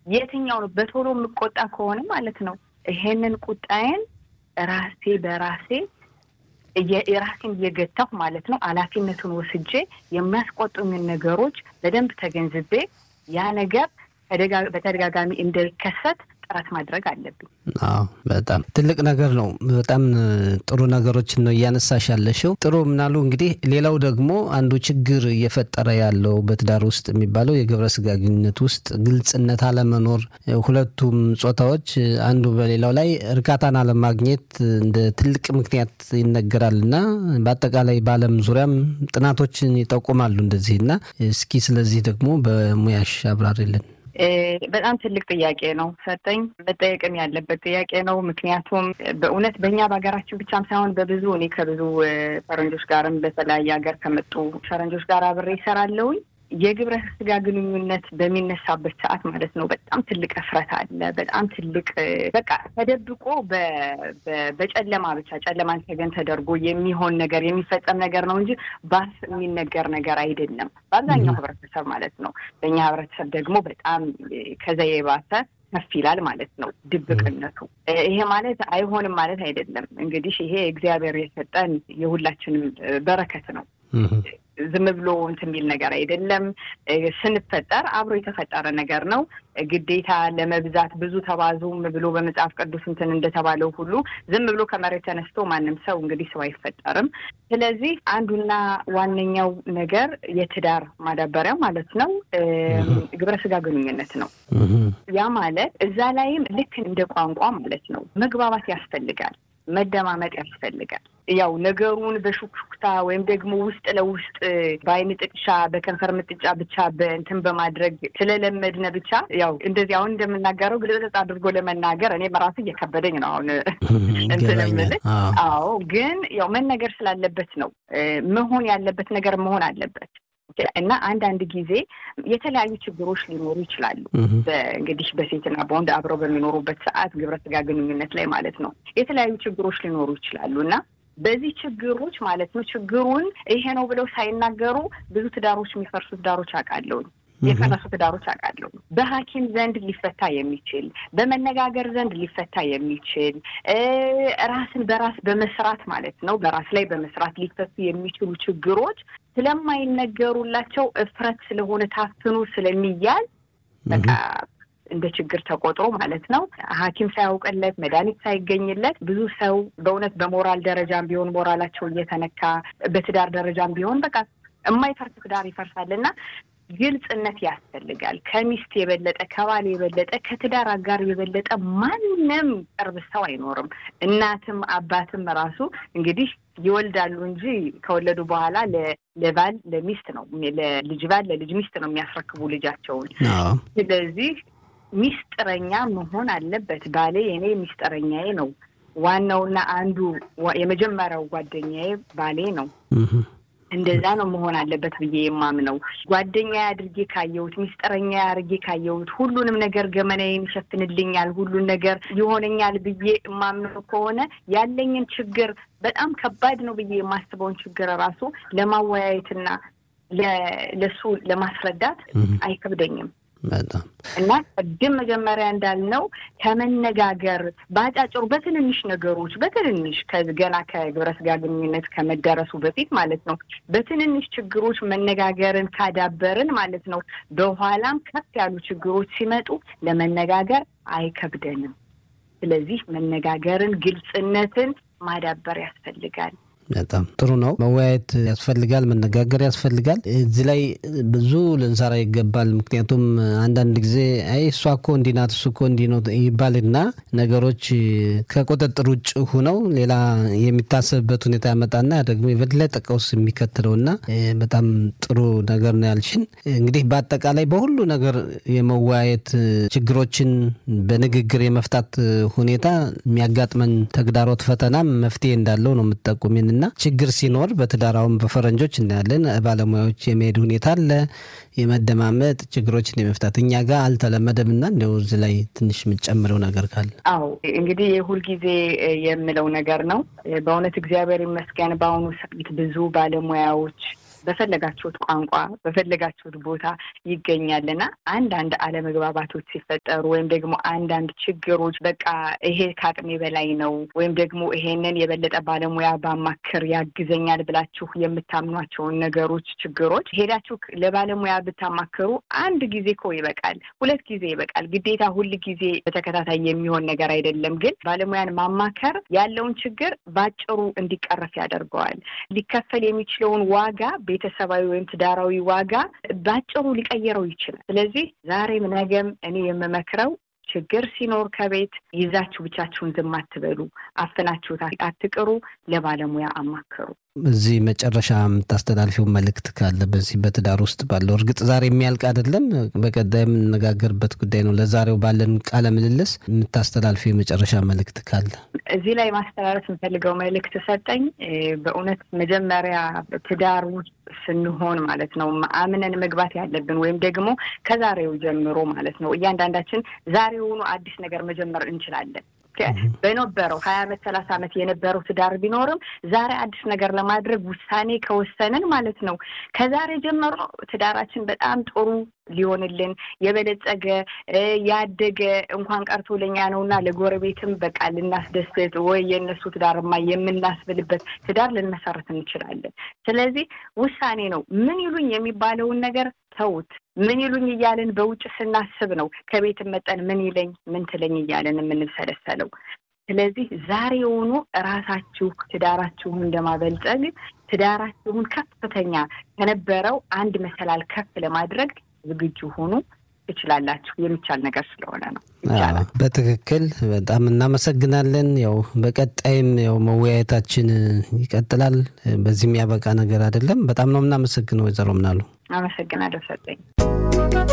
የትኛው ነው በቶሎ የምቆጣ ከሆነ ማለት ነው ይሄንን ቁጣዬን ራሴ በራሴ የራሴን እየገታሁ ማለት ነው ኃላፊነቱን ወስጄ የሚያስቆጡኝን ነገሮች በደንብ ተገንዝቤ ያ ነገር በተደጋጋሚ እንዳይከሰት ጥረት ማድረግ አለብኝ። አዎ በጣም ትልቅ ነገር ነው። በጣም ጥሩ ነገሮችን ነው እያነሳሽ ያለሽው። ጥሩ ምናሉ እንግዲህ ሌላው ደግሞ አንዱ ችግር እየፈጠረ ያለው በትዳር ውስጥ የሚባለው የግብረ ስጋ ግንኙነት ውስጥ ግልጽነት አለመኖር፣ ሁለቱም ጾታዎች አንዱ በሌላው ላይ እርካታን አለማግኘት እንደ ትልቅ ምክንያት ይነገራል እና በአጠቃላይ በዓለም ዙሪያም ጥናቶችን ይጠቁማሉ እንደዚህ እና እስኪ ስለዚህ ደግሞ በሙያሽ አብራሪልን። በጣም ትልቅ ጥያቄ ነው ሰጠኝ መጠየቅም ያለበት ጥያቄ ነው። ምክንያቱም በእውነት በእኛ በሀገራችን ብቻም ሳይሆን በብዙ እኔ ከብዙ ፈረንጆች ጋርም በተለያየ ሀገር ከመጡ ፈረንጆች ጋር አብሬ ይሰራለሁኝ። የግብረ ስጋ ግንኙነት በሚነሳበት ሰዓት ማለት ነው በጣም ትልቅ እፍረት አለ። በጣም ትልቅ በቃ ተደብቆ በጨለማ ብቻ ጨለማን ተገን ተደርጎ የሚሆን ነገር የሚፈጸም ነገር ነው እንጂ ባፍ የሚነገር ነገር አይደለም። በአብዛኛው ህብረተሰብ ማለት ነው። በእኛ ህብረተሰብ ደግሞ በጣም ከዛ የባሰ ከፍ ይላል ማለት ነው ድብቅነቱ። ይሄ ማለት አይሆንም ማለት አይደለም። እንግዲህ ይሄ እግዚአብሔር የሰጠን የሁላችንም በረከት ነው። ዝም ብሎ እንትን የሚል ነገር አይደለም። ስንፈጠር አብሮ የተፈጠረ ነገር ነው። ግዴታ ለመብዛት ብዙ ተባዙም ብሎ በመጽሐፍ ቅዱስ እንትን እንደተባለው ሁሉ ዝም ብሎ ከመሬት ተነስቶ ማንም ሰው እንግዲህ ሰው አይፈጠርም። ስለዚህ አንዱና ዋነኛው ነገር የትዳር ማዳበሪያ ማለት ነው ግብረ ስጋ ግንኙነት ነው። ያ ማለት እዛ ላይም ልክ እንደ ቋንቋ ማለት ነው መግባባት ያስፈልጋል። መደማመጥ ያስፈልጋል። ያው ነገሩን በሹክሹክታ ወይም ደግሞ ውስጥ ለውስጥ በአይን ጥቅሻ በከንፈር ምጥጫ ብቻ በእንትን በማድረግ ስለለመድነ ብቻ ያው እንደዚህ አሁን እንደምናገረው ግልጽ አድርጎ ለመናገር እኔ በራሱ እየከበደኝ ነው አሁን እንትን የምልህ። አዎ ግን ያው መነገር ስላለበት ነው መሆን ያለበት ነገር መሆን አለበት። እና አንዳንድ ጊዜ የተለያዩ ችግሮች ሊኖሩ ይችላሉ። እንግዲህ በሴትና በወንድ አብረው በሚኖሩበት ሰዓት ግብረ ስጋ ግንኙነት ላይ ማለት ነው የተለያዩ ችግሮች ሊኖሩ ይችላሉ እና በዚህ ችግሮች ማለት ነው ችግሩን ይሄ ነው ብለው ሳይናገሩ ብዙ ትዳሮች የሚፈርሱ ትዳሮች አውቃለሁ። የፈረሱ ትዳሮች አውቃለሁ። በሐኪም ዘንድ ሊፈታ የሚችል በመነጋገር ዘንድ ሊፈታ የሚችል ራስን በራስ በመስራት ማለት ነው በራስ ላይ በመስራት ሊፈቱ የሚችሉ ችግሮች ስለማይነገሩላቸው እፍረት ስለሆነ ታፍኖ ስለሚያዝ በቃ እንደ ችግር ተቆጥሮ ማለት ነው ሐኪም ሳያውቅለት መድኃኒት ሳይገኝለት ብዙ ሰው በእውነት በሞራል ደረጃም ቢሆን ሞራላቸው እየተነካ በትዳር ደረጃም ቢሆን በቃ የማይፈርስ ትዳር ይፈርሳል እና ግልጽነት ያስፈልጋል። ከሚስት የበለጠ ከባል የበለጠ ከትዳር አጋር የበለጠ ማንም ቅርብ ሰው አይኖርም። እናትም አባትም ራሱ እንግዲህ ይወልዳሉ እንጂ ከወለዱ በኋላ ለባል ለሚስት ነው ለልጅ ባል ለልጅ ሚስት ነው የሚያስረክቡ ልጃቸውን። ስለዚህ ሚስጥረኛ መሆን አለበት። ባሌ የኔ ሚስጥረኛዬ ነው። ዋናውና አንዱ የመጀመሪያው ጓደኛዬ ባሌ ነው። እንደዛ ነው መሆን አለበት ብዬ የማምነው። ጓደኛ አድርጌ ካየሁት፣ ሚስጥረኛ አድርጌ ካየሁት፣ ሁሉንም ነገር ገመናዬን ይሸፍንልኛል፣ ሁሉን ነገር ይሆነኛል ብዬ የማምነው ከሆነ ያለኝን ችግር በጣም ከባድ ነው ብዬ የማስበውን ችግር ራሱ ለማወያየትና ለሱ ለማስረዳት አይከብደኝም። በጣም እና ቅድም መጀመሪያ እንዳልነው ከመነጋገር በአጫጭሩ በትንንሽ ነገሮች በትንንሽ ገና ከግብረ ስጋ ግንኙነት ከመደረሱ በፊት ማለት ነው በትንንሽ ችግሮች መነጋገርን ካዳበርን ማለት ነው በኋላም ከፍ ያሉ ችግሮች ሲመጡ ለመነጋገር አይከብደንም። ስለዚህ መነጋገርን፣ ግልጽነትን ማዳበር ያስፈልጋል። በጣም ጥሩ ነው። መወያየት ያስፈልጋል፣ መነጋገር ያስፈልጋል። እዚህ ላይ ብዙ ልንሰራ ይገባል። ምክንያቱም አንዳንድ ጊዜ አይ እሷ እኮ እንዲህ ናት እሱ እኮ እንዲህ ነው ይባልና ነገሮች ከቁጥጥር ውጭ ሁነው ሌላ የሚታሰብበት ሁኔታ ያመጣና ደግሞ የበለጠ ቀውስ የሚከትለውና በጣም ጥሩ ነገር ነው ያልሽን። እንግዲህ በአጠቃላይ በሁሉ ነገር የመወያየት ችግሮችን በንግግር የመፍታት ሁኔታ የሚያጋጥመን ተግዳሮት ፈተናም መፍትሄ እንዳለው ነው የምትጠቁሚን እና ችግር ሲኖር በትዳራውን በፈረንጆች እናያለን ባለሙያዎች የመሄድ ሁኔታ አለ የመደማመጥ ችግሮችን የመፍታት እኛ ጋር አልተለመደም እና እንደው እዚህ ላይ ትንሽ የምጨምረው ነገር ካለ አዎ እንግዲህ የሁልጊዜ የምለው ነገር ነው በእውነት እግዚአብሔር ይመስገን በአሁኑ ሰዓት ብዙ ባለሙያዎች በፈለጋችሁት ቋንቋ በፈለጋችሁት ቦታ ይገኛልና አንዳንድ አለመግባባቶች ሲፈጠሩ ወይም ደግሞ አንዳንድ ችግሮች በቃ ይሄ ከአቅሜ በላይ ነው ወይም ደግሞ ይሄንን የበለጠ ባለሙያ ባማክር ያግዘኛል ብላችሁ የምታምኗቸውን ነገሮች፣ ችግሮች ሄዳችሁ ለባለሙያ ብታማክሩ አንድ ጊዜ እኮ ይበቃል፣ ሁለት ጊዜ ይበቃል። ግዴታ ሁል ጊዜ በተከታታይ የሚሆን ነገር አይደለም። ግን ባለሙያን ማማከር ያለውን ችግር ባጭሩ እንዲቀረፍ ያደርገዋል። ሊከፈል የሚችለውን ዋጋ ቤተሰባዊ ወይም ትዳራዊ ዋጋ ባጭሩ ሊቀይረው ይችላል። ስለዚህ ዛሬም ነገም እኔ የምመክረው ችግር ሲኖር ከቤት ይዛችሁ ብቻችሁን ዝም አትበሉ፣ አፍናችሁት አትቅሩ፣ ለባለሙያ አማክሩ። እዚህ መጨረሻ የምታስተላልፊው መልእክት ካለ በዚህ በትዳር ውስጥ ባለው እርግጥ ዛሬ የሚያልቅ አይደለም፣ በቀጣይ የምንነጋገርበት ጉዳይ ነው። ለዛሬው ባለን ቃለ ምልልስ የምታስተላልፊው የመጨረሻ መልእክት ካለ እዚህ ላይ ማስተላለፍ የምፈልገው መልእክት ሰጠኝ። በእውነት መጀመሪያ ትዳር ውስጥ ስንሆን ማለት ነው አምነን መግባት ያለብን ወይም ደግሞ ከዛሬው ጀምሮ ማለት ነው እያንዳንዳችን ዛሬውኑ አዲስ ነገር መጀመር እንችላለን። በነበረው ሀያ አመት ሰላሳ አመት የነበረው ትዳር ቢኖርም ዛሬ አዲስ ነገር ለማድረግ ውሳኔ ከወሰንን ማለት ነው ከዛሬ ጀምሮ ትዳራችን በጣም ጥሩ ሊሆንልን የበለጸገ ያደገ እንኳን ቀርቶ ለኛ ነውና ለጎረቤትም በቃ ልናስደስት ወይ የእነሱ ትዳርማ የምናስብልበት ትዳር ልንመሰረት እንችላለን። ስለዚህ ውሳኔ ነው። ምን ይሉኝ የሚባለውን ነገር ተውት። ምን ይሉኝ እያልን በውጭ ስናስብ ነው ከቤት መጠን ምን ይለኝ ምን ትለኝ እያልን የምንሰለሰለው። ስለዚህ ዛሬውኑ እራሳችሁ ትዳራችሁን ለማበልጸግ ትዳራችሁን ከፍተኛ ከነበረው አንድ መሰላል ከፍ ለማድረግ ዝግጁ ሆኑ። ትችላላችሁ። የሚቻል ነገር ስለሆነ ነው። ይቻላል። በትክክል በጣም እናመሰግናለን። ያው በቀጣይም ያው መወያየታችን ይቀጥላል። በዚህ የሚያበቃ ነገር አይደለም። በጣም ነው የምናመሰግነው ወይዘሮ ምናሉ። አመሰግናለሁ ሰጠኝ